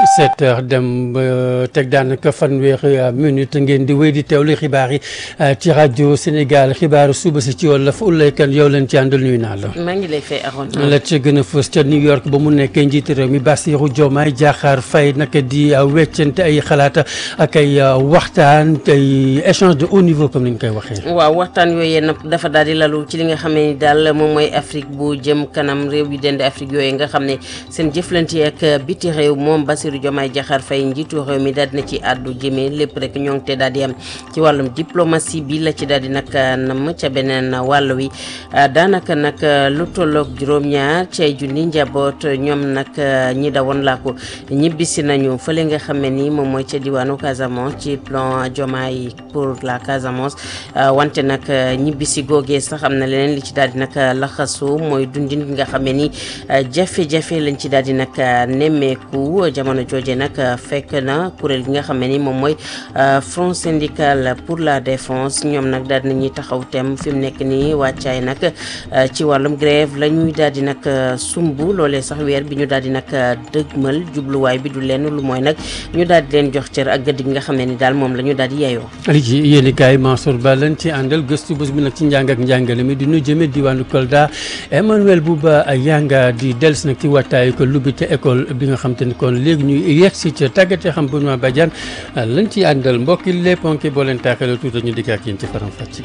sept heures dem ba teg daanaka fanweeri minute ngeen di wéy di teewlu xibaar yi ci rajo Sénégal xibaaru suba si ci wolof Oulaye Kane yow leen ci àndal nuyu naa la. maa ngi lay fay Arouna. la ca gën a fës ca New York ba mu nekkee njiitu réew mi Bassirou Diomaye Diakhar Faye naka di weccante ay xalaat ak ay waxtaan ay échange de haut niveau comme ni ñu koy waxee. waaw waxtaan yooyu nag dafa daal di lalu ci li nga xam ne daal moom mooy Afrique bu jëm kanam réew yu dende Afrique yooyu nga xam ne seen jëflante ak biti réew moom Bassirou Diomaye Diakhar Faye njiitu réew mi daal dina ci àddu jëmee lépp rek ñoo ngi te daal di am ci wàllum diplomatie bi la ci daal di nag nam ca beneen wàll wi daanaka nag lu tolloog juróom-ñaar ci ay junni njaboot ñoom nag ñi dawoon laa ko ñibbisi nañu fële nga xam ne ni moom mooy ca diwaanu Casamance ci plan Diomaye pour la Casamance wante nag ñibbisi googee sax am na leneen li ci daal di nag laxasu mooy dundin gi nga xam ne ni jafe-jafe lañ ci daal di nag nemmeeku jamono jooje nag fekk na kuréel gi nga xam ne ni moom mooy front syndical pour la défense ñoom nag daal nañuy taxaw tem fi mu nekk nii wàccaay nag ci wàllum grève la ñuy daal di nag sumb loolee sax weer bi ñu daal di nag dëgmal jubluwaay bi du lenn lu mooy nag ñu daal di leen jox cër ak gëdd gi nga xam ne ni daal moom la ñu daal di yeyoo. li ci yéen kaay Mansour Ba lañ ci àndal gëstu bés bi nag ci njàng ak njàngale mi di nu jëme diwaanu Kolda Emmanuel Bouba Yanga di dellusi nag ci wattaayu ko lubbi te école bi nga xam te ni kon léegi ñuy yegg si ca tàggatee xam Benoît Badiane lañ ci àndal mbokki les ponki boo leen taaxalee tuuti ñu dikk ak yéen ci faram fàcc.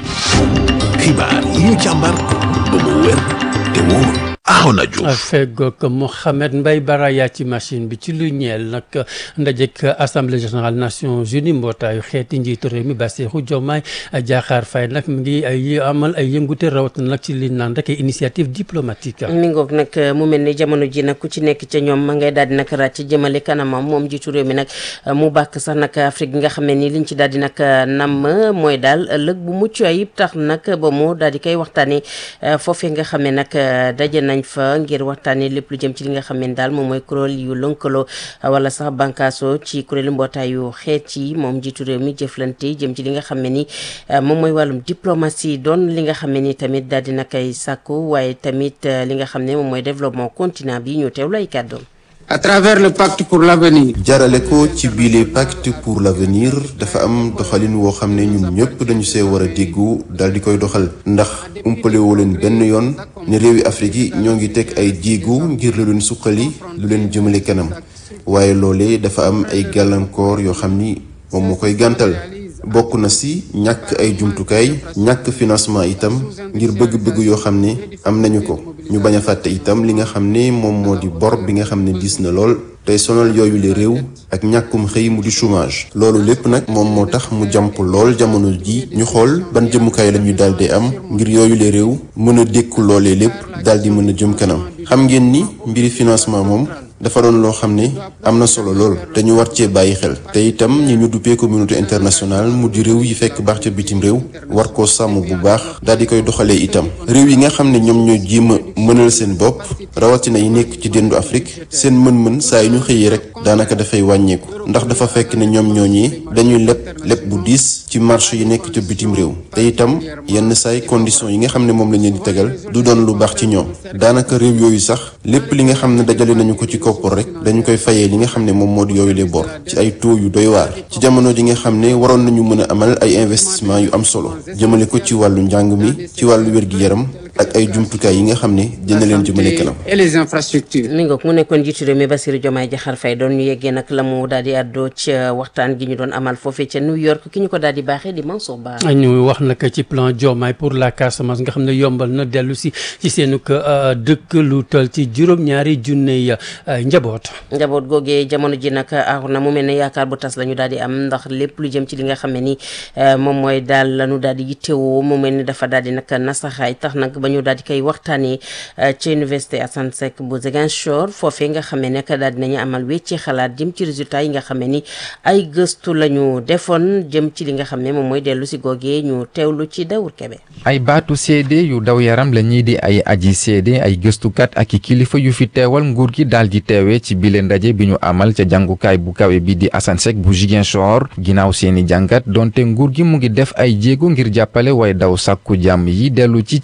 xibaar yi ñu càmbar ba mu wér te wóor Arona Diouf feggoog Mohamed Mbaye Baraya ci machine bi ci lu ñeel nag ndajek assemblée générale nations unies mbootaayu xeeti njiitu réew mi Bassirou Diomaye Diakhar Faye nag mu ngi ay amal ay yëngute rawat na nag ci li naan rek initiative diplomatique mi ngoog nag mu mel ni jamono ji nag ku ci nekk ca ñoom ma ngay daal di nag ràcc jëmale kanamam moom njiitu réew mi nag mu bàkk sax nag Afrique gi nga xam ne ni liñ ci daal di nag nam mooy daal ëllëg bu mucc ayib tax nag ba mu daal di koy waxtaanee foofee nga xam ne nag daje nañ fa ngir waxtaanee lépp lu jëm ci li nga xam ne daal moom mooy kuréel yu lënkaloo wala sax bànkaaso ci kuréelu mbootaayu xeet yi moom njiitu réew mi jëflante jëm ci li nga xam ne ni moom mooy wàllum diplomatie doon li nga xam ne ni tamit daal di na koy sàkku waaye tamit li nga xam ne moom mooy développement continent bi ñu teewlu ay kàddoom à travers le pacte pour l'avenir jarale ko ci biile pacte pour l'avenir dafa am doxalin woo xam ne ñun ñëpp dañu see war a déggu daal di koy doxal ndax umpale woo leen benn yoon ne réewi Afrique yi ñoo ngi teg ay jéego ngir lu leen suqali lu leen jëmale kanam waaye loolee dafa am ay gàllankoor yoo xam ni moom moo koy gàntal bokk na si ñàkk ay jumtukaay ñàkk financement itam ngir bëgg-bëgg yoo xam ne am nañu ko ñu bañ a fàtte itam li nga xam ne moom moo di bor bi nga xam ne diis na lool tey sonal yooyu le réew ak ñàkkum xëy mu di chômage loolu lépp nag moom moo tax mu jàmp lool jamono ji ñu xool ban jëmukaay la ñuy daal di am ngir yooyu le réew mën a dékku loolee lépp daal di mën a jëm kanam xam ngeen ni mbiri financement moom dafa doon loo xam ne am na solo lool te ñu war cee bàyyi xel te itam ñi ñu duppee communauté internationale mu di réew yi fekk baax ca bitim réew war koo sàmm bu baax daal di koy doxalee itam réew yi nga xam ne ñoom ñoo jéem a mënal seen bopp rawatina yi nekk ci déndu Afrique seen mën-mën saa yu ñu xëyee rek daanaka dafay wàññeeku ndax dafa fekk ne ñoom ñooñi dañuy leb leb bu diis ci marché yi nekk ca bitim réew te itam yenn saay conditions yi nga xam ne moom la ñu di tegal du doon lu baax ci ñoom daanaka réew yooyu sax lépp li nga xam ne dajale nañu ko ci koppar rek dañu koy fayee li nga xam ne moom moo di yooyu les bor ci ay taux yu doy waar ci jamono ji nga xam ne waroon nañu mën a amal ay investissement yu am solo jëmale ko ci wàllu njàng mi ci wàllu wér-gi-yaram ak ay jumtukaay yi nga xam ne dina leen jëmale kanam. et les infrastructures. mi ngoog mu nekkoon jiitu réew mi Bassirou Diomaye Diakhar Faye doon ñu yeggee nag la mu daal di àddoo ca waxtaan gi ñu doon amal foofee ca New York ki ñu ko daal di baaxee di Mansour Ba. ñu wax nag ci plan Diomaye pour la Casamance nga xam ne yombal na dellu si ci seenu dëkk lu toll ci juróom-ñaari junne njaboot. njaboot googee jamono ji nag aaxu na mu mel ne yaakaar bu tas la ñu daal di am ndax lépp lu jëm ci li nga xam ne ni moom mooy daal la ñu daal di yittewoo mu mel ni dafa daal di nag nasaxaay tax nag ba ñu daal di koy waxtaanee ci université Assane Seck bu Ziguinchor foofee nga xam ne nag daal dinañu amal wecci xalaat jëm ci résultat yi nga xam ne ni ay gëstu la ñu defoon jëm ci li nga xam ne moom mooy dellu si googee ñu teewlu ci Dawur Kebe. ay baatu seede yu daw yaram la ñii di ay aji seede ay gëstukat ak i kilifa yu fi teewal nguur gi daal di teewee ci bile ndaje bi ñu amal ca jàngukaay bu kawe bi di Assane Seck bu Ziguinchor ginnaaw seeni jàngat donte nguur gi mu ngi def ay jéego ngir jàppale way daw sàkku jàmm yi dellu ci ci seeni dëkk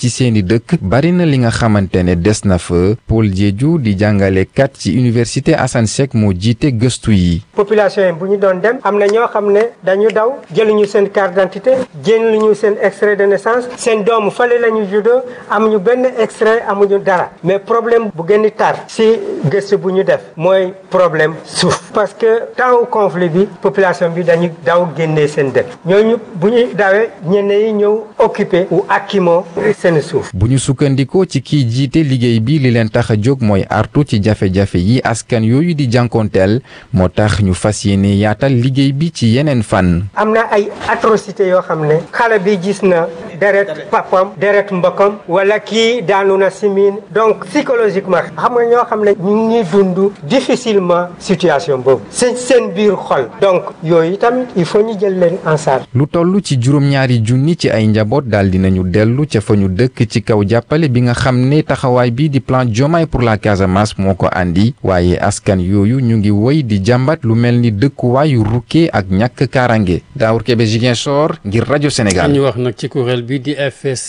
dëkk bari na li nga xamante ne des na fa Paul Diédhiou di jàngalekat ci université Assane Seck moo jiite gëstu yi. population yi bu ñu doon dem am na ñoo xam ne dañu daw jëluñu seen carte d'identité jëluñu seen extrait de naissance seen doomu fale la ñu juddoo amuñu benn extrait amuñu dara mais problème bu gën a tar si gëstu bu ñu def mooy problème suuf parce que temps conflit bi population bi dañu daw génnee seen dëkk ñooñu bu ñuy dawee ñenn yi ñëw occupé ou akimo seen suuf. bu ñu sukkandikoo ci kii jiite liggéey bi li leen tax a jóg mooy artu ci jafe-jafe yi askan yooyu di jànkoonteel moo tax ñu fas yéene yaatal liggéey bi ci yeneen fan. am na ay atrocité yoo xam ne xale bi gis na deret papam deret mbokkam wala kii daanu na si miin donc psychologiquement xam nga ñoo xam ne ñu ngi dund difficilement situation boobu seen seen biir xol donc yooyu tamit il faut ñu jël leen en charge. lu toll ci juróom-ñaari junni ci ay njaboot daal dinañu dellu ca fa ñu dëkk ci kaw jàppale bi nga xam ne taxawaay bi di plan Diomaye pour la Casamance moo ko andi waaye askan yooyu ñu ngi woy di jàmbat lu mel ni dëkkuwaayu rukkee ak ñàkk kaaraange Daour Kébé Ziguinchor ngir rajo Sénégal. ñu wax nag ci kuréel bi di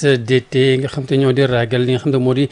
FSDT nga xam te ñoo di ragal li nga xam te moo di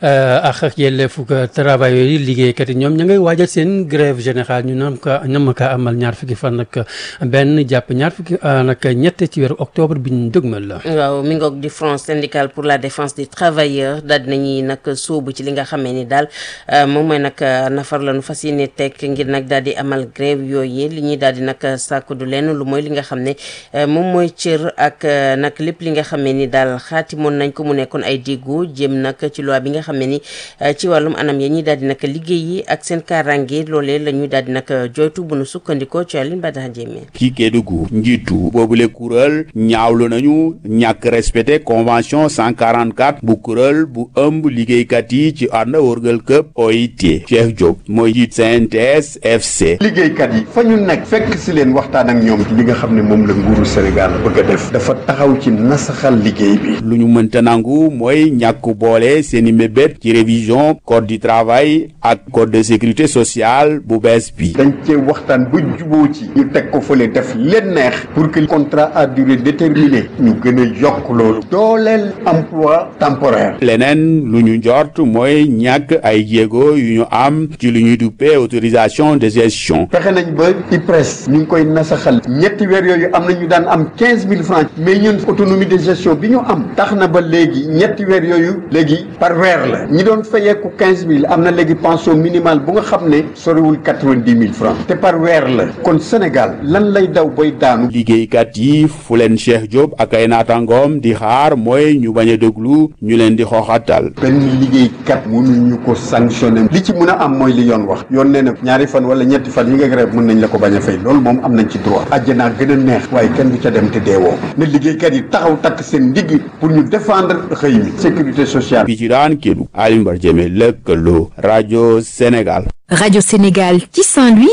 ak ak yelleefu travailleurs yi liggéeykat yi ñoom ña ngay waajal seen grève générale ñu nam ka nam ka amal ñaar fukki fan nag benn jàpp ñaar fukki nag ñett ci weeru octobre bi ñu dëgmal la. waaw mi ngoog di front syndical pour la défense des travailleurs daal dinañuy nag sóobu ci li nga xamee ni daal moom mooy nag nafar la nu fas yéene teg ngir nag daal di amal grève yooyu li ñuy daal di nag sàkku du lenn lu mooy li nga xam ne moom mooy cër ak nag lépp li nga xamee ni daal xaatimoon nañ ko mu nekkoon ay déggu jëm nag ci loi bi nga xam ne ni ci wàllum anam ya ñuy daal di nag liggéey yi ak seen kaaraange loolee la ñuy daal di nag joytu bu nu sukkandikoo ci Aline Badara Diémé ci Kédougou njiitu boobule kuréel ñaawlu nañu ñàkk respecté convention 144 bu kuréel bu ëmb liggéeykat yi ci ànd wërgal këpp OIT Cheikh Diop mooy jiit CNTS FC liggéeykat yi fa ñu nekk fekk si leen waxtaan ak ñoom ci li nga xam ne moom la nguuru Sénégal bëgg a def dafa taxaw ci nasaxal liggéey bi lu ñu mënta nangu mooy ñàkk boole seeni mébét ci révision code du travail ak code de sécurité sociale bu bees bi dañ cee waxtaan ba juboo ci ñu teg ko fële def leen neex pour que contrat à durée déterminée ñu gën a yokk loolu dooleel emploi temporaire leneen lu ñu njort mooy ñàkk ay jéego yu ñu am ci lu ñuy duppee autorisation de gestion fexe nañ ba IPRES ñu ngi koy nasaxal ñetti weer yooyu am na ñu daan am quinze mille francs mais ñun autonomie de gestion bi ñu am tax na ba léegi ñetti weer yooyu léegi par weer la ñi doon fayeeku quinze mille am na léegi pension minimale bu nga xam ne soriwul quatre-vingt-dix mille francs te par weer la kon Sénégal lan lay daw boy daanu liggéeykat yi fu leen Cheikh Diop ak ay naataangoom di xaar mooy ñu bañ a déglu ñu leen di xooxatal benn liggéeykat mënuñu ko sanctionné li ci mën a am mooy li yoon wax yoon nee na ñaari fan wala ñetti fan yi nga grève mën nañ la ko bañ a fay loolu moom am nañ ci droit àjjanaa gën a neex waaye kenn du ca dem te deewoo ne liggéeykat yi taxaw takk seen ndigg pour ñu défendre xëy mi sécurité sociale bi ci daan kédu Alioune Bar Diémé lëkkaloo rajo Sénégal Radio Sénégal ci Saint-Louis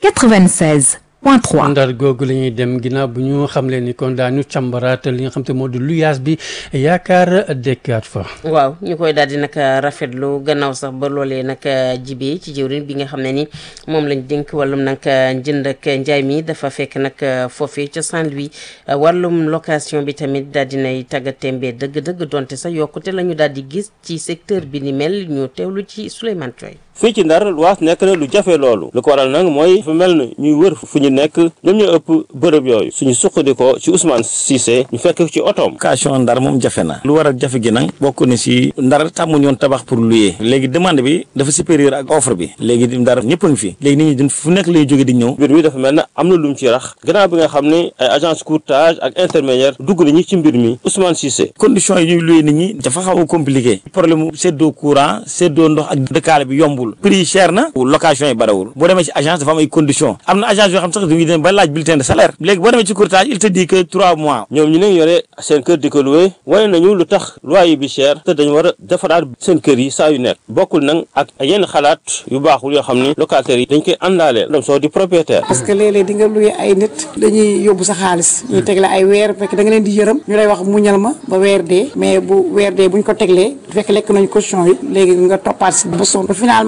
96 point 3. ndar googu la ñuy dem ginnaaw bu ñu xamle ni kon daañu càmbaraat li nga xam te moo di luyaas bi yaakaar dekkaat fa. waaw ñu koy daal di nag rafetlu gannaaw sax ba loolee nag jibee ci jëwriñ bi nga xam ne ni moom lañ dénk wàllum nag njënd ak njaay mi dafa fekk nag foofee ca Saint-Louis wàllum location bi tamit daal dinay tàggatémbee dëgg-dëgg donte sax yokkute la ñu daal di gis ci secteur bi ni mel ñu teewlu ci Souleymane Toy fii ci ndar luwaas nekk na lu jafe loolu lu ko waral nag mooy fu mel ni ñuy wër fu ñu nekk ñoom ñoo ëpp bërëb yooyu suñu suqandikoo ci Ousmane Cissé ñu fekk ci otoom location ndar moom jafe na lu waral jafe gi nag bokk na si ndar tàmmuñu woon tabax pour louer léegi demande bi dafa supérieur ak offre bi léegi ndar ñëpp a ngi fi léegi nit ñi fu nekk lay jóge di ñëw mbir mi dafa mel ne am na lu mu ci rax gannaaw bi nga xam ne ay agence courtage ak intermédiaire dugg nañu ci mbir mi Ousmane Cissé condition yi ñuy louer nit ñi dafa xaw a compliqué problème mu seddoo courant seddoo ndox ak dëkkaale bi yombul prix yi cher na location yi barawul boo demee ci agence dafa am ay conditions am na agence yoo xam sax dañuy dem ba laaj bulletin de salaire léegi boo demee ci courtage il te dit que trois mois ñoom ñu ne yore seen kër di ko loué wane nañu lu tax loyer bi cher te dañu war a defaraat seen kër yi saa yu nekk bokkul nag ak yenn xalaat yu baaxul yoo xam ni locataires yi dañ koy àndaaleel dem soo di propriétaire parce que léeg-léeg di nga loué ay nit dañuy yóbbu sa xaalis ñuy tegle ay weer fekk da nga leen di yërëm ñu lay wax muñal ma ba weer dee mais bu weer dee buñ ko teglee fekk lekk nañ caution yi léegi nga toppaat si ba sonn finalement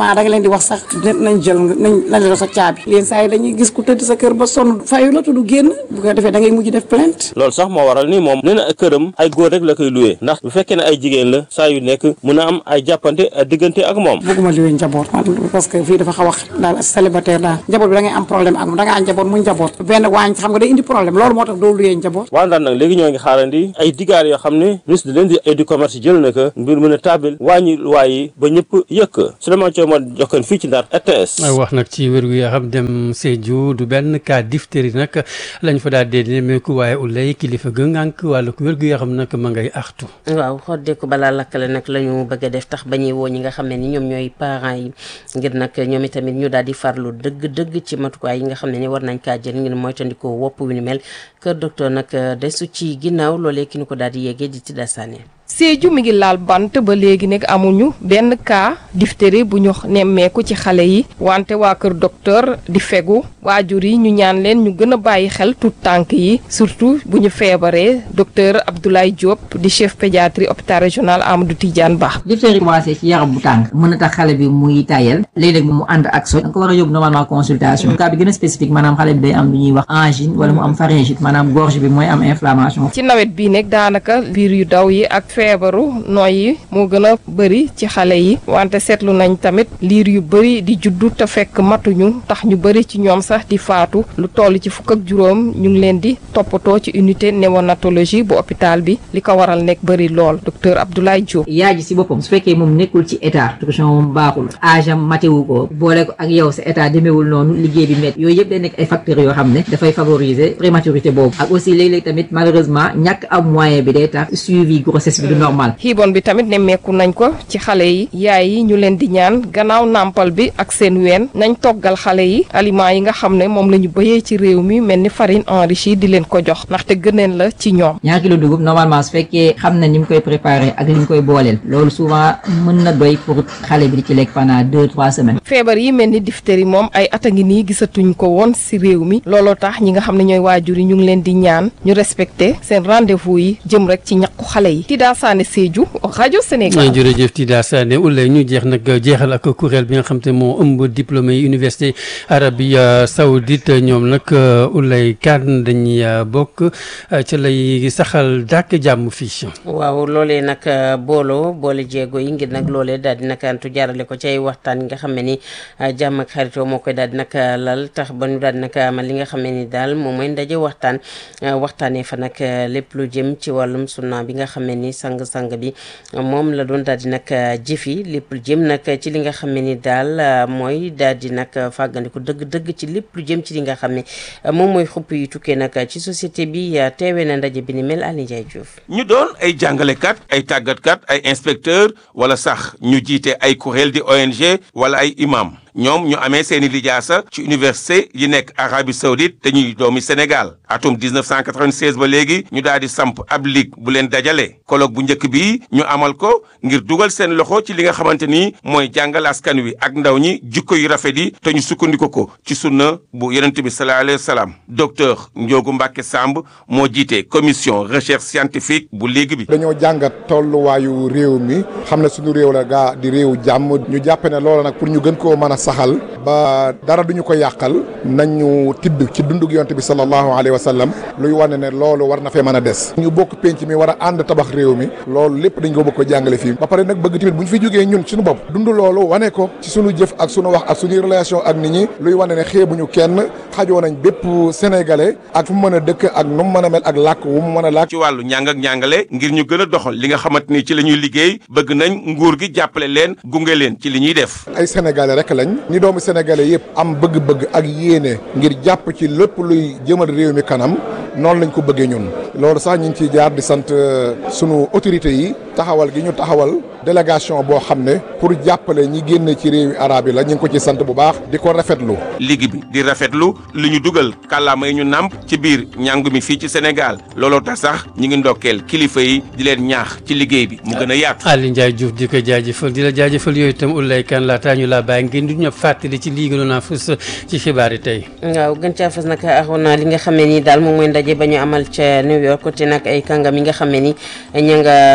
normalement da nga leen di wax sax nañ jël nañ lañ la sa caabi leen saa yi dañuy gis ku tëdd sa kër ba sonn fayu la tudd génn bu ko defee da ngay mujj def plainte loolu sax moo waral ni moom nee na këram ay góor rek la koy luwee ndax bu fekkee ne ay jigéen la saa yu nekk mun a am ay jàppante diggante ak moom bëgguma luwee njaboot man parce que fii dafa xaw a daal célibataire daal njaboot bi da ngay am problème ak moom da nga am njaboot mu njaboot benn waañ xam nga day indi problème loolu moo tax doo luwee njaboot waa ndaan nag léegi ñoo ngi xaarandi ay digaar yoo xam ne ministre de l'industrie et du commerce jël na ko mbir mën a taabil wàññi luwaay yi ba ñëpp yëkk Souleymane Thiaw ma jokkoon fii ci Ndar RTS wax nag ci wér gu yaram dem Sédhiou du benn cas diphtérie nag lañ fa daal dee nemmeeku waaye ulay kilifa ga ngànk wàllu wér gu yaram nag ma ngay artu waaw xoddeeku balaa lakkale nag la ñu bëgg a def tax ba ñuy woo ñi nga xam ne ni ñoom ñooy parents yi ngir nag ñoom itamit ñu daal di farlu dëgg-dëgg ci matukaay yi nga xam ne ni war nañ kaa jël ngir moytandikoo wopp wi ni mel kër docteur nag desu ci ginnaaw loolee ki ñu ko daal di yeggee di Tida Sané Sédhiou mi ngi laal bant ba léegi nag amuñu benn cas diphtérie bu ñu nemmeeku ci xale yi wante waa kër docteur di fegu waajur yi ñu ñaan leen ñu gën a bàyyi xel tout tànk yi surtout bu ñu feebaree docteur Abdoulaye Diop di chef pédiatrie hôpital régional Amadou Tidiane Ba. diphtérie commencé ci yaram bu tàng mën na tax xale bi muy tayel léeg-léeg mu ànd ak soj da nga ko war a yóbbu normalement consultation cas bi gën a spécifique maanaam xale bi day am lu ñuy wax angine wala mu am pharyngite maanaam gorge bi mooy am inflammation. ci nawet bii nag daanaka biir yu daw yi ak feebaru nooy yi moo gën a bëri ci xale yi wante seetlu nañ tamit liir yu bëri di juddu te fekk matuñu tax ñu bëri ci ñoom sax di faatu lu toll ci fukk ak juróom ñu ngi leen di toppatoo ci unité néonatologie bu hôpital bi li ko waral nekk bëri lool docteur Abdoulaye Diop. yaay ji si boppam su fekkee moom nekkul ci état nutrition moom baaxul âge am matewu ko boole ko ak yow sa état demeewul noonu liggéey bi métti yooyu yëpp day nekk ay facteurs yoo xam ne dafay favoriser prématurité boobu ak aussi léeg-léeg tamit malheureusement ñàkk am moyen bi day tax suivi grossesse bi du normal. xiibon bi tamit nemmeeku nañ ko ci xale yi yaay yi ñu leen di ñaan gannaaw nàmpal bi ak seen ween nañ toggal xale yi aliments yi nga xam ne moom la ñu bëyee ci réew mi mel ni farine enrichie di leen ko jox ndaxte gëneen la ci ñoom. ñaar kilo dugub normalement su fekkee xam na ni mu koy préparé ak li ñu koy booleel loolu souvent mën na doy pour xale bi di ci lekk pendant deux trois semaines. feebar yi mel ni diphtérie moom ay at a ngi nii gisatuñ ko woon si réew mi looloo tax ñi nga xam ne ñooy waajur yi ñu ngi leen di ñaan ñu respecté seen rendez-vous yi jëm rek ci ñàkku xale yi. Tida Sané Sédhiou rajo Sénégal. jërëjëf Tida Sané ulay ñu jeex nag jeexal ak kuréel bi nga xam te moo ëmb diplômé yi université arabie saoudite ñoom nag ulay kan dañuy bokk ca lay saxal dàkk jàmm fii. waaw loolee nag booloo boole jéego yi ngir nag loolee daal di nag antu jaarale ko ci ay waxtaan yi nga xam ne ni jàmm ak xaritoo moo koy daal di nag lal tax ba ñu daal di nag amal li nga xam ne ni daal moom mooy ndaje waxtaan waxtaanee fa nag lépp lu jëm ci wàllum sunna bi nga xam ne ni sang-sang bi moom la doon daal di nag jëfi lépp lu jëm nag ci li nga xam ne ni daal mooy daal di nag fàggandiku dëgg-dëgg ci lépp lu jëm ci li nga xam ne moom mooy xupp yu tukkee nag ci société bi teewee na ndaje bi ni mel Aliou Ndiaye Diouf ñu doon ay jàngalekat ay tàggatkat ay inspecteur wala sax ñu jiite ay kuréel di ONG wala ay imam ñoom ñu amee seeni lijaasa ci université yi nekk Arabie Saoudite te ñuy doomi Sénégal atum 1996 ba léegi ñu daal di samp ab ligue bu leen dajale colloque bu njëkk bi ñu amal ko ngir dugal seen loxo ci li nga xamante ni mooy jàngal askan wi ak ndaw ñi jikko yu rafet yi te ñu sukkandiku ko ci sunna bu yonent bi sallallahu alayhi wa sallam docteur Ndiogu Mbacke Samb moo jiite commission recherche scientifique bu ligue bi. dañoo jàngat tolluwaayu réew mi xam ne suñu réew la gaa di réew jàmm ñu jàpp ne loolu nag pour ñu gën koo mën a saxal ba dara duñu ko yàqal nañu tibb ci dundug yonte bi sallallahu alayhi wa sallam luy wane ne loolu war na fee mën a des ñu bokk penc mi war a ànd tabax réew mi loolu lépp dañ ko bëgg ko jàngale fii ba pare nag bëgg tamit bu ñu fi jógee ñun suñu bopp dund loolu wane ko ci suñu jëf ak suñu wax ak suñuy relation ak nit ñi luy wane ne xeebuñu kenn xajoo nañ bépp sénégalais ak fu mu mën a dëkk ak nu mu mën a mel ak làkk wu mu mën a làkk ci wàllu njàng ak njàngale ngir ñu gën a doxal li nga xamante ni ci la ñuy liggéey bëgg nañ nguur gi jàppale leen gunge leen ci li ñuy def ay sénégalais rek lañ ni doomu sénégalais yëpp am bëgg-bëgg ak yéene ngir jàpp ci lépp luy jëmal réew mi kanam noonu lañ ko bëggee ñun loolu sax ñu ngi ciy jaar di sant sunu autorités yi taxawal gi ñu taxawal délégation boo xam ne pour jàppale ñi génne ci réewi arab yi la ñu ngi ko ci sant bu baax di ko rafetlu liggéey bi di rafetlu li ñu dugal kàllaama yi ñu nàmp ci biir njàng mi fii ci Sénégal looloo tax sax ñi ngi ndokkeel kilifa yi di leen ñaax ci liggéey bi mu gën a yaatu Aliou Ndiaye Diouf di ko jaajëfal di la jaajëfal yooyu itam Oulaye Kane laataa ñu laa bàyyi ngeen di ñu fàttali ci lii gënoon a fës ci xibaar yi tey waaw gën caa fës nag axoon naa li nga xam ne nii daal moom mooy ndaje ba ñu amal ca New York te nag ay kàngam yi nga xam ne ni ña nga bawoon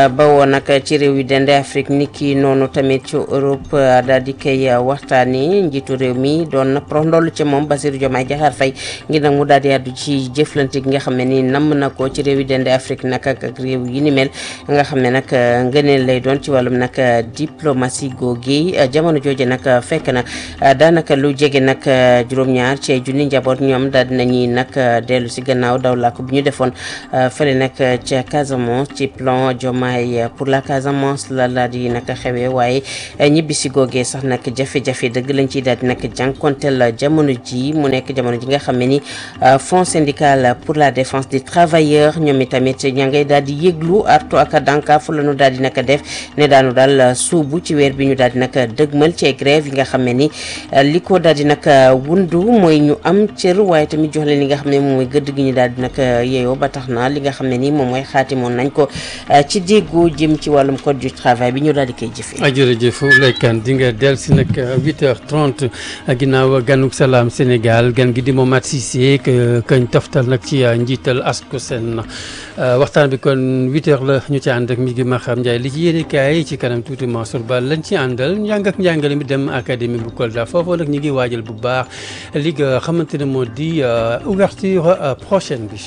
nag ci réew yu dende Afrique ni ki noonu tamit ci Europe daal di koy waxtaani njiitu réew mi doon na prox ndoll ci moom Bassirou Diomaye Diakhar Faye ngir nag mu daal di àddu ci jëflante gi nga xam ne ni namm na ko ci réew yu dende Afrique nag ak ak réew yi ni mel nga xam ne nag ngëneel lay doon ci wàllum nag diplomatie googi jamono jooje nag fekk na daanaka lu jege nag juróom-ñaar ci junni njaboot ñoom daal dinañuy nag dellu si gannaaw daw làkk bu ñu defoon fële nag ca Casamance ci plan Diomaye pour la Casamance la la di nag xewee waaye ñibbi si googee sax nag jafe-jafe dëgg lañ ciy daal di nag jànkonteel jamono ji mu nekk jamono ji nga xam ne ni Fonds syndical pour la défense des travailleurs ñoom itamit ña ngay daal di yëglu artu ak dànkaafu la ñu daal di nag def ne daanu daal suubu ci weer bi ñu daal di nag dëgmal ci ay grève yi nga xam ne ni li ko daal di nag wundu mooy ñu am cër waaye tamit jox leen li nga xam ne moom mooy gëdd gi ñu daal di nag yeeyoo ba tax na li nga xam ne ni moom mooy xaatimoon nañ ko ci déggoo jëm ci wàllum code du travail bi ñu daal di koy jëfee. jërëjëf Laykan di nga dellu si nag 8h30 ginnaaw ganuk salaam Sénégal gan gi di Momath Cissé kañ toftal nag ci njiital ASCOSEN waxtaan bi kon 8h la ñu ci ànd ak mi ngi Maxam Ndiaye li ci yéene kaay ci kanam tuuti Mansour Ba lañ ci àndal njàng ak njàngale mi dem académie bu Kolda foofu nag ñu ngi waajal bu baax li nga xamante ne moo di ouverture prochaine bi.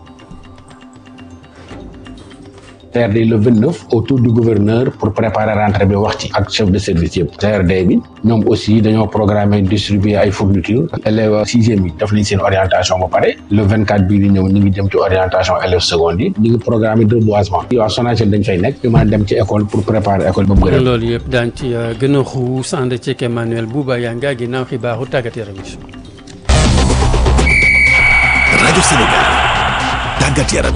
CRD le 29 autour du gouverneur pour préparer rentrée bi wax ci ak chef de service yëpp CRD bi ñoom aussi dañoo programmer distribuer ay fournitures élèves sixième yi def nañ seen orientation ba pare le 24 bii di ñëw ñu ngi jëm ci orientation élèves secondes yi ñu ngi programmer reboisement yi waa Sonaged dañ fay nekk ñu mën a dem ci école pour préparer école ba mu gën a loolu yëpp daan ci gën a xuus ànd ceeg Emmanuel Bouba Yanga ginnaaw xibaaru tàggat yaram yi rajo Sénégal tàggat yaram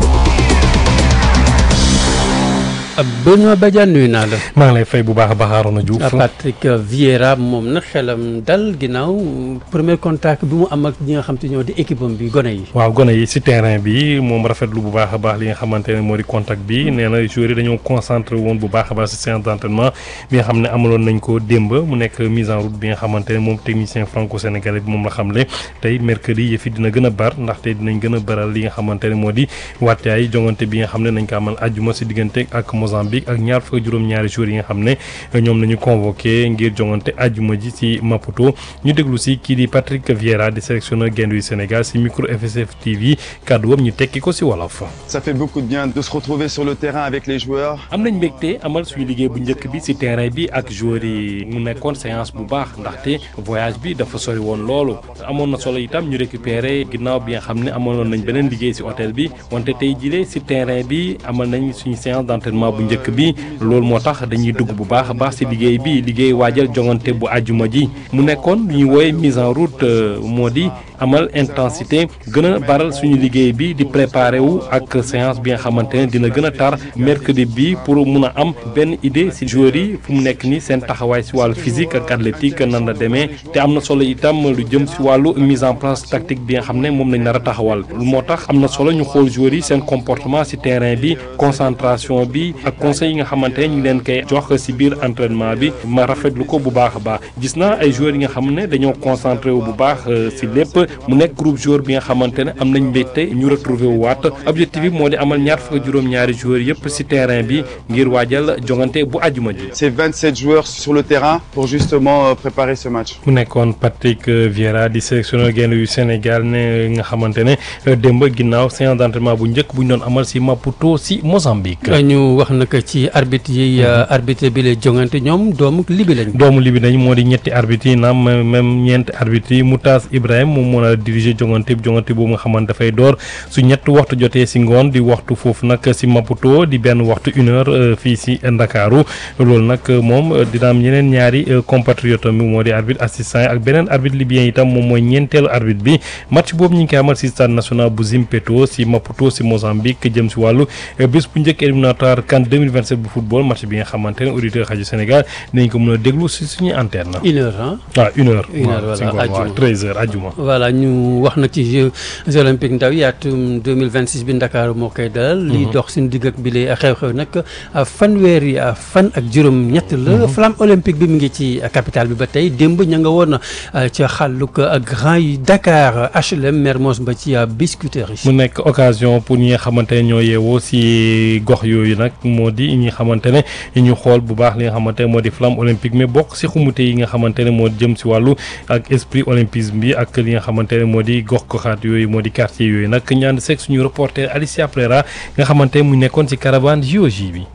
Benoît Badiane nuyu naa la. maa ngi lay fay bu baax a baax Arona Diouf. Patrick Vieira moom nag xelam dal ginnaaw premier contact bi mu am ak ñi nga xam te ñoo di équipe am bi gone yi. waaw gone yi si terrain bi moom rafetlu bu baax a baax li nga xamante ne moo di contact bi nee na joueurs yi dañoo concentré woon bu baax a baax si séance d' entraînement bi nga xam ne amaloon nañ ko démb mu nekk mise en route bi nga xamante ne moom technicien franco sénégalais bi moom la xamle tey mercredi yëf yi dina gën a bar ndaxte dinañ gën a baral li nga xamante ne moo di waataay jongante bi nga xam ne nañ ko amal àjjuma si diggante ak Mozambique ak ñaar fukk juróom-ñaari joueurs yi nga xam ne ñoom nañu convoqué ngir jongante àjjuma ji ci Maputo ñu déglu si kii di Patrick Vieira di sélectionneur gaynde yu Sénégal si micro FSF TV kàddu wam ñu tekki ko si wolof. ça fait beaucoup de bien de se retrouver sur le terrain avec les joueurs. am nañ mbégte amal suñu liggéey bu njëkk bi si terrain bi ak joueurs yi mu nekkoon séance bu baax ndaxte voyage bi dafa sori woon loolu amoon na solo itam ñu récupérer ginnaaw bi nga xam ne amaloon nañ beneen liggéey si hôtel bi wante tey jile si terrain bi amal nañ suñu séance d' entraînement bu njëkk bi loolu moo tax dañuy dugg bu baax a baax si liggéey bi liggéey waajal jongante bu àjjuma ji mu nekkoon lu ñuy wooye mise en route moo di amal intensité gën a baral suñu liggéey bi di préparer wu ak séance bi nga xamante ne dina gën a tar mercredi bi pour mun a am benn idée si joueurs yi fu mu nekk ni seen taxawaay si wàllu physique ak athlétique nan la demee te am na solo itam lu jëm si wàllu mise en place tactique bi nga xam ne moom lañ nar a taxawal moo tax am na solo ñu xool joueurs yi seen comportement si terrain bi concentration bi ak conseil yi nga xamante ne ñu ngi leen koy jox si biir entraînement bi ma rafetlu ko bu baax a baax gis naa ay joueurs yi nga xam ne dañoo concentré wu bu baax si lépp mu nekk groupe joueur bi nga xamante ne am nañ mbégte ñu retrouvé wu waat objectif bi moo di amal ñaar fukk juróom-ñaari joueurs yëpp si terrain bi ngir waajal jongante bu àjjuma ji. c'est 27 joueurs sur le terrain pour justement préparer ce match. mu nekkoon Patrick Vieira di sélectionneur gaynde yu Sénégal ne nga xamante ne démb ginnaaw séance d'entraînement bu njëkk bu ñu doon amal si Maputo si Mozambique. ñu wax naka ci arbitre yi arbitre bi lay jongante ñoom doomu libi lañ. doomu libi lañ moo di ñetti arbitre yi naam même ñeenti arbitre yi Moutaz Ibrahim moom moo a diriger jongante bi jongante boobu nga xamante dafay door su ñett waxtu jotee si ngoon di waxtu foofu nag si Maputo di benn waxtu une heure fii si Ndakaaru loolu nag moom dina am ñeneen ñaari compatriote mi moo di arbitre assistant yi ak beneen arbitre libyen itam moom mooy ñeenteelu arbitre bi match boobu ñu ngi koy amal si stade national bu Zimpeto si Maputo si Mozambique jëm si wàllu bés bu njëkk éliminatoire CAN 2027 bu football match bi nga xamante ne auditeur rajo Sénégal dinañ ko mën a déglu si suñuy antenne. une heure ah. waaw une heure. une heure voilà waaw treize heures ajuma. voilà allah ñu wax nag ci Jeux olympiques ndaw yi atum 2026 bi Ndakaaru moo koy dalal. liy dox suñu digg ak bi lay xew-xew nag fanweeri fan ak juróom ñett la. flamme olympique bi mu ngi ci capitale bi ba tey démb ña nga woon ca xàllug grand yi Dakar HLM Mermoz ba ci Biscuiterie mu nekk occasion pour ñi nga xamante ne ñoo yeewoo si gox yooyu nag moo di ñi xamante ne ñu xool bu baax li nga xamante ne moo di flamme olympique mais bokk si xumute yi nga xamante ne moo jëm si wàllu ak esprit olympisme bi ak li nga xamante ne moo di gox goxaat yooyu moo di quartier yooyu nag ñu ànd seeg suñu reporter Alicia Prera nga xamante ne mu nekkoon si caravane JOJ bi.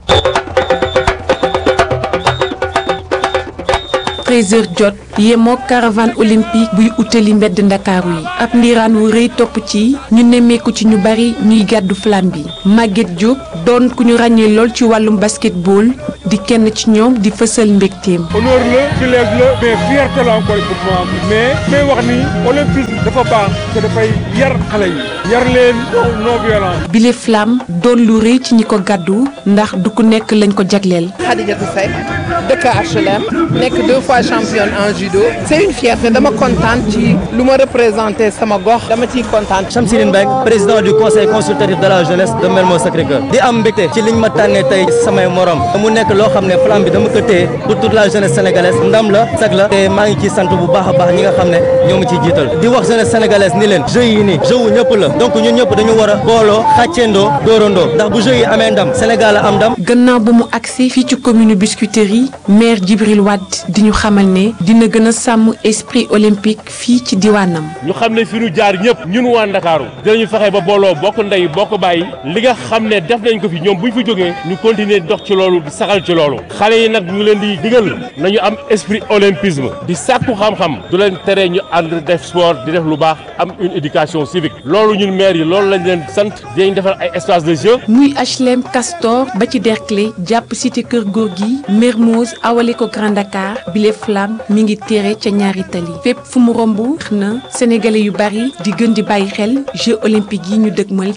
13h jot yemoo caravane olympique buy utali mbedd ndakaaru yi ab ndiiraan wu rëy topp ci ñu nemmeeku ci ñu bari ñuy gàddu flamme bi Maguette Diop doon ku ñu ràññee lool ci wàllum basketball di kenn ci ñoom di fësal mbégteem. honneur la privilège la mais fierté la encore pour moi mais may wax ni olympisme dafa baax te dafay yar xale yi yar leen non violence. bile flamme doon lu rëy ci ñi ko gàddu ndax du ku nekk lañ ko jagleel. Khadijatou Seck dëkk HLM nekk deux fois championne en judo c'est une fierté dama kontaan ci lu ma représenté sama gox dama ciy kontaan. Chamsirine Mbengue président du conseil consultatif de la jeunesse de Mermoz Sacré-Cœur di am mbégte ci liñ ma tànnee tey samay morom mu nekk loo xam ne flamme bi dama ko téye pour toute la jeunesse sénégalaise ndam la sag la te maa ngi ciy sant bu baax a baax ñi nga xam ne ñoo ma ciy jiital di wax jeunesse sénégalaise ni leen jeux yi nii jeux wu ñëpp la donc ñun ñëpp dañu war a booloo xàcceendoo dóorandoo ndax bu jeux yi amee ndam Sénégal a am ndam. gannaaw bu mu agsi fii ci commune Biscuiterie maire Djibril Wade di ñu xamal ne dina gën a sàmm esprit olympique fii ci diwaanam. ñu xam ne fi ñu jaar ñëpp ñun waa Ndakaaru dinañu fexe ba booloo bokk ndey bokk bàyyi li nga xam ne def nañ ko fi ñoom bu ñu fi jógee ñu continuer dox ci loolu di saxal ci loolu xale yi nag ñu leen di digal nañu am esprit olympisme di sàkku xam-xam du leen tere ñu ànd def sport di def lu baax am une éducation civique loolu ñun maire yi loolu lañ leen sant dinañ defar ay espace de jeu. muy HLM Castor ba ci Derklé jàpp cité Kër Gorgui Mermoz awale ko Grand Dakar bile flamme mi ngi tere ca ñaari tali fépp fu mu romb na sénégalais yu bari di gën di bàyyi xel Jeux olympiques yi ñu dëgmal.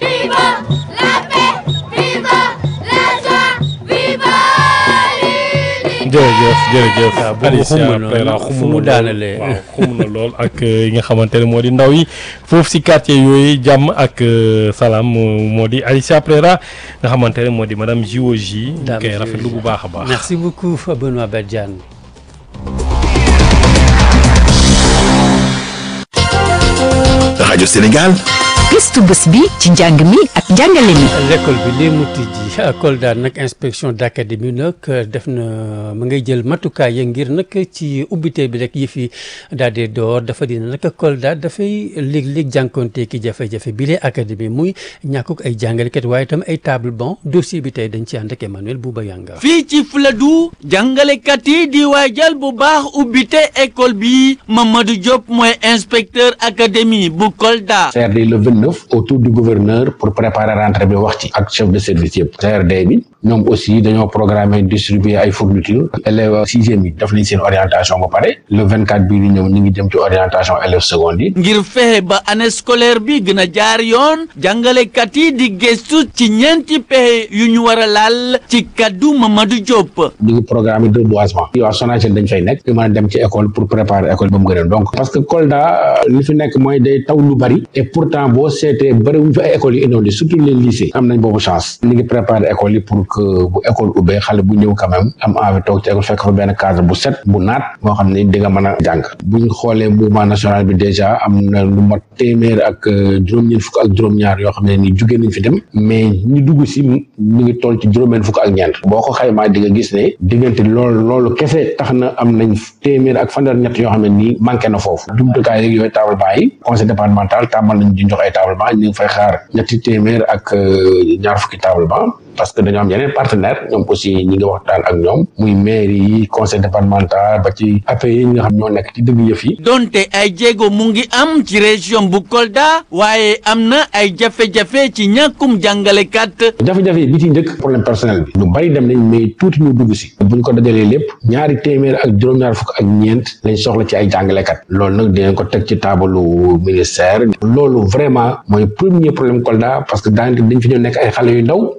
jërëjëf jërëjëf Alicia Prera fu mu daanalee waaw xum na lool ak yi nga xamante ne moo di ndaw yi foofu si quartier yooyu jàmm ak salaam moo di Alicia Prera nga xamante ne moo di madame JOJ ñu koy rafetlu bu baax a baax merci beaucoup Benoît Badiane rajo Sénégal gëstu bés bi ci njàng mi ak njàngale mi. l'école bi léegi mu tijji Kolda nag inspection d'académie nag def na ma ngay jël matukaay ya ngir nag ci ubbite bi rek yi fi daal di door dafa dina nag Kolda dafay léeg-léeg jànkoonte ki jafe-jafe bi lee académie muy ñàkkuk ay jàngalekat waaye itam ay table banc dossier bi tey dañ ci ànd ak Emmanuel Bouba Yanga. fii ci Fuladu jàngalekat yi di waajal bu baax ubbite école bi Mamadou Diop mooy inspecteur académie bu Kolda. CRD le 29 autour du gouverneur pour préparer rentrée bi wax ci ak chef de service yëpp CRD bi ñoom aussi dañoo programmer distribuer ay fournitures élèves sixième yi def nañ seen orientation ba pare le 24 bii di ñëw ñu ngi jëm ci orientation élèves secondes yi. ngir fexe ba année scolaire bi gën a jaar yoon jàngalekat yi di gëstu ci ñeenti pexe yu ñu war a laal ci kaddu Mamadou Diop. ñu ngi programme de reboisement. waa Sonaged dañ fay nekk. di mën a dem ci école pour préparer école ba mu gën a donc parce que Kolda li fi nekk mooy day taw lu bari et pourtant boo seetee bari wuñ fi ay écoles yu inondées surtout les lycées am nañ boobu chance ñu ngi préparer école yi pour que bu école ubbee xale bu ñëw quand même am envie toog ci école fekk fa benn cadre bu set bu naat moo xam ne di nga mën a jàng bu ñu xoolee mouvement national bi déjà am na lu mat téeméer ak juróom-ñeent fukk ak juróom-ñaar yoo xam ne ni jugee nañ fi dem mais ñu dugg si mu ngi toll ci juróomeen fukk ak ñeent boo ko xaymaa di nga gis ne diggante loolu loolu kese tax na am nañ téeméer ak fanweer ñett yoo xam ne nii manqué na foofu jumtukaay yeeg yooyu table banc yi conseil départemental tàmbal nañ di jox ay table banc ñu ngi fay xaar ñetti téeméer ak ñaar fukki table banc parce que dañoo am yeneen partenaire ñoom aussi ñi ngi waxtaan ak ñoom muy maire yi conseil départemental ba ci APE yi nga xam ñoo nekk ci dëgg yëf yi donte ay jéego mu ngi am ci région bu Kolda waaye am na ay jafe-jafe ci ñàkkum jàngalekat jafe-jafe yi bi ci njëkk problème personnel bi ñu bari dem nañ mais tuuti ñu dugg si bu ñu ko dajalee lépp ñaari téeméer ak juróom-ñaar fukk ak ñeent lañ soxla ci ay jàngalekat loolu nag dinañ ko teg ci taabalu ministère loolu vraiment mooy premier problème Kolda parce que daanaka dañ fi ñoo nekk ay xale yu ndaw dem fi ba am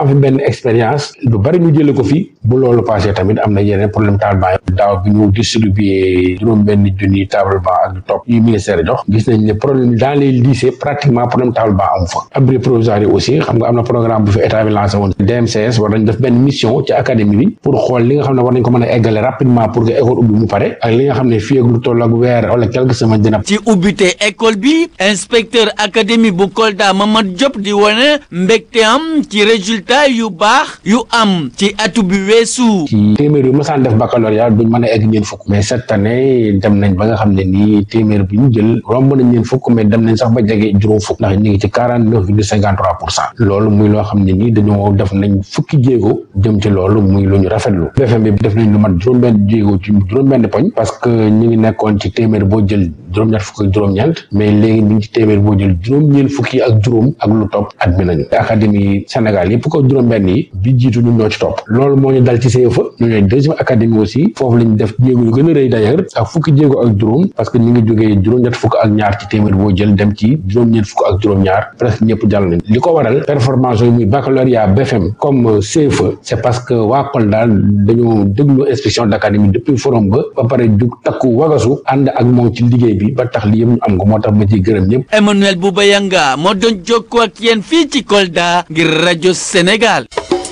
am fi benn expérience lu bari ñu jële ko fi bu loolu passé tamit am na yeneen problème table banc daaw bi ñu distribué juróom benn junni table banc ak lu topp yu ministère jox gis nañ ne problème dans les lycées pratiquement problème table banc am fa abri provisoire yi aussi xam nga am na programme bu fi état bi lancé woon DMCS war nañ def benn mission ci académie bi pour xool li nga xam ne war nañ ko mën a eggale rapidement pour que école ubbi mu pare ak li nga xam ne fii ak lu toll ak weer wala quelques semaines dina ci ubbite école bi inspecteur académie bu Kolda Mamad Diop di wane mbégte am ci résultat yu baax yu am ci atu bi weesu. ci téeméer yu masaan def baccalauréat duñ mën a egg ñeen fukk mais cette année dem nañ ba nga xam ne nii téeméer bi ñu jël romb nañ ñeen fukk mais dem nañ sax ba jege juróom fukk ndax ñu ngi ci quarante neuf virgule cinquante trois pour cent loolu muy loo xam ne nii dañoo def nañ fukki jéego jëm ci loolu muy lu ñu rafetlu BFM bi def nañ lu mat juróom-benn jéego ci juróom-benn poñ parce que ñu ngi nekkoon ci téeméer boo jël juróom-ñett fukk ak juróom-ñeent mais léegi ñu ngi ci téeméer boo jël juróom-ñeent fukki ak juróom ak lu topp admis nañu académie Sénégal yëpp ko juróom-benn yi bi jiitu ñun ñoo ci topp loolu moo ñu dal ci CFA ñu ñooy deuxième académie aussi foofu lañ def jéego yu gën a rëy d'ailleurs ak fukki jéego ak juróom parce que ñu ngi jógee juróom-ñett fukk ak ñaar ci téeméer boo jël dem ci juróom-ñeent fukk ak juróom-ñaar presque ñëpp jàll nañ li ko waral performance yooyu muy baccalauréat BFM comme CFA c'est parce que waa Kolda dañoo déglu inspection d'académie depuis forum ba ba pare jug takku wagasu ànd ak moom ci liggéey bi ba tax li yëpp ñu am ko moo tax ma ciy gërëm ñëpp Emmanuel Boubayanga moo doon jokkoo ak yéen fii ci Kolda ngir rajo Sénégal.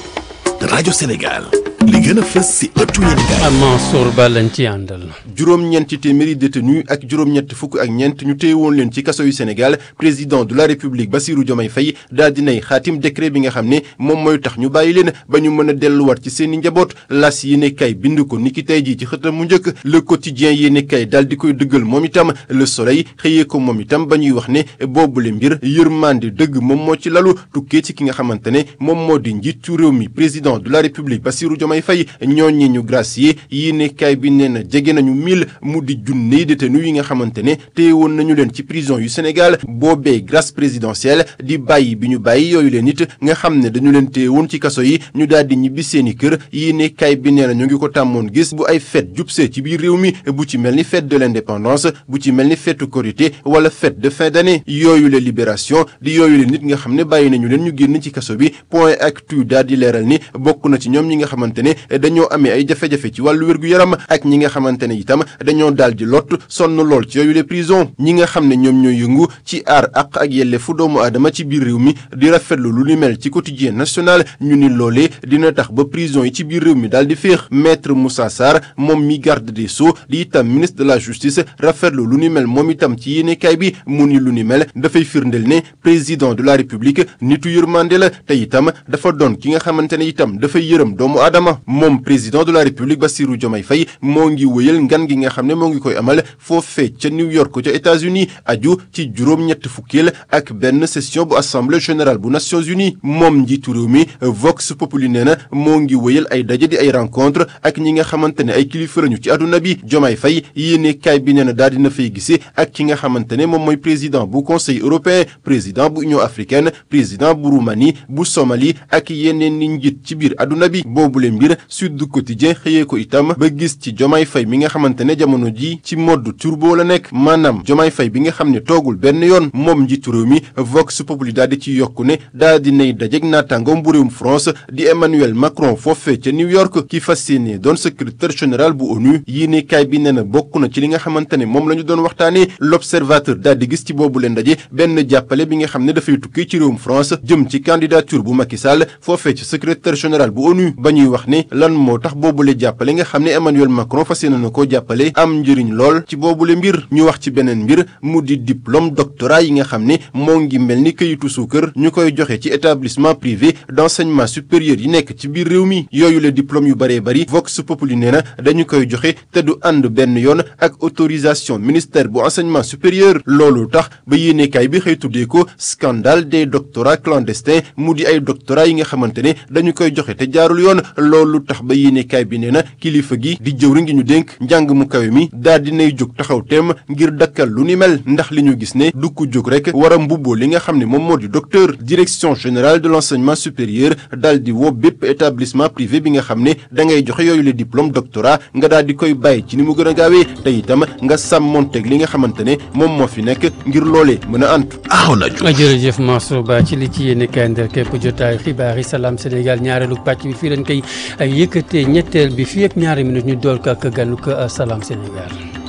rajo Sénégal li gën a fës si ëttu yéenekaay Mansour Ba lañ ci àndal. juróom-ñeenti téeméeri détenu ak juróom-ñett fukk ak ñeent ñu téye woon leen ci kaso yu Sénégal président de la République Bassirou Diomaye Faye daal dinay xaatim décret bi nga xam ne moom mooy tax ñu bàyyi leen ba ñu mën a delluwaat ci seeni njaboot las yéene kay bind ko niki tey jii ci xëtam mu njëkk le quotidien yéene kay daal di koy dëggal moom itam le soleil xëyee ko moom itam ba ñuy wax ne boobule mbir yërmande dëgg moom moo ci lalu tukkee ci ki nga xamante ne moom moo di njiitu réew mi président de la République Bassirou Diomaye Faye ñooñi ñu gracier yéene kay bi nee na jege nañu mille mu di junney détenu yi nga xamante ne téye woon nañu leen ci prison yu Sénégal boobee grâce présidentielle di bàyyi bi ñu bàyyi yooyu leen it nga xam ne dañu leen téye woon ci kaso yi ñu daal di ñibbi seeni kër yéene kay bi nee na ñu ngi ko tàmmoon gis bu ay fête jubsee ci biir réew mi bu ci mel ni fête de l'indépendance bu ci mel ni fête Korité wala fête de fin d'année yooyu la libération di yooyu leen nit nga xam ne bàyyi nañu leen ñu génn ci kaso bi point actu daal di leeral ni bokk na ci ñoom ñi nga xamante ne dañoo amee ay jafe-jafe ci wàllu wér-gu-yaram ak ñi nga xamante ne itam dañoo daal di lot sonn lool ci yooyu les prison ñi nga xam ne ñoom ñooy yëngu ci aar ak ak yelleefu doomu aadama ci biir réew mi di rafetlu lu ni mel ci quotidien national ñu ni loolee dina tax ba prison yi ci biir réew mi daal di féex maître Moussa Sarr moom mi garde des sceaux di itam ministre de la justice rafetlu lu ni mel moom itam ci yéenekaay bi mu ni lu ni mel dafay firndeel ne président de la république nitu yërmande la te itam dafa doon ki nga xamante ne itam dafay yërëm doomu aadama moom président de la république Bassirou Diomaye Faye moo ngi wëyal ngan gi nga xam ne moo ngi koy amal foofee ca New York ca États-Unis aju ci juróom-ñett fukkeel ak benn session bu assemblée générale bu Nations Unies moom njiitu réew mi Vox Populi nee na moo ngi wëyal ay daje di ay rencontre ak ñi nga xamante ne ay kilifa lañu ci àdduna bi Diomaye Faye yéene kaay bi nee na daal dina fay gisee ak ki nga xamante ne moom mooy président bu conseil européen président bu union africaine président bu Roumanie bu Somalie ak yeneen ni njiit ci biir àdduna bi boobule mbir Sud du Quotidien xëyee ko itam ba gis ci Diomaye Faye mi nga xamante ne jamono ji ci mode turbo la nekk maanaam Diomaye Faye bi nga xam ne toogul benn yoon moom njiitu réew mi Vox Populi daal di ci yokku ne daal di nay dajeg naataangoom bu réewum France di Emmanuel Macron foofee ca New York ki fas yéene doon secrétaire général bu ONU yéene kaay bi nee na bokk na ci li nga xamante ne moom la ñu doon waxtaanee l'observateur daal di gis ci boobu leen ndaje benn jàppale bi nga xam ne dafay tukkee ci réewum France jëm ci candidature bu Macky Sall foofee ci secrétaire général bu ONU ba ñuy wax ne lan moo tax boobule jàppale nga xam ne Emmanuel Macron fas yéene na koo jàppale am njëriñ lool ci boobule mbir ñu wax ci beneen mbir mu di diplôme doctorat yi nga xam ne moo ngi mel ni këyitu suukar ñu koy joxe ci établissement privé d'enseignement supérieur yi nekk ci biir réew mi yooyu le diplôme yu bëree bëri Vox Populi nee na dañu koy joxe te du ànd benn yoon ak autorisation ministère bu enseignement supérieur loolu tax ba yéenekaay bi xëy tuddee ko scandale des doctorats clandestins mu di ay doctorats yi nga xamante ne dañu koy joxe te jaarul yoon loolu tax ba yéenekaay bi nee na kilifa gi di jëwriñ gi ñu dénk njàng mu kawe mi daal dinay jóg taxaw teem ngir dakkal lu ni mel ndax li ñu gis ne du ko jóg rek war a mbubboo li nga xam ne moom moo di docteur direction générale de l'enseignement supérieur daal di woo bépp établissement privé bi nga xam ne da ngay joxe yooyu le diplôme doctorat nga daal di koy bàyyi ci ni mu gën a gaawee te itam nga sàmmonteeg li nga xamante ne moom moo fi nekk ngir loolee mën a antu aw na ju jërëjëf Mansour Ba ci li ci yéene kaay ndar képp jotaay xibaar yi salaam Sénégal ñaareelu pàcc bi fii leen koy yëkkatee ñetteel bi fii ak ñaari minutes ñu dool ko ak ganu ko salaam Sénégal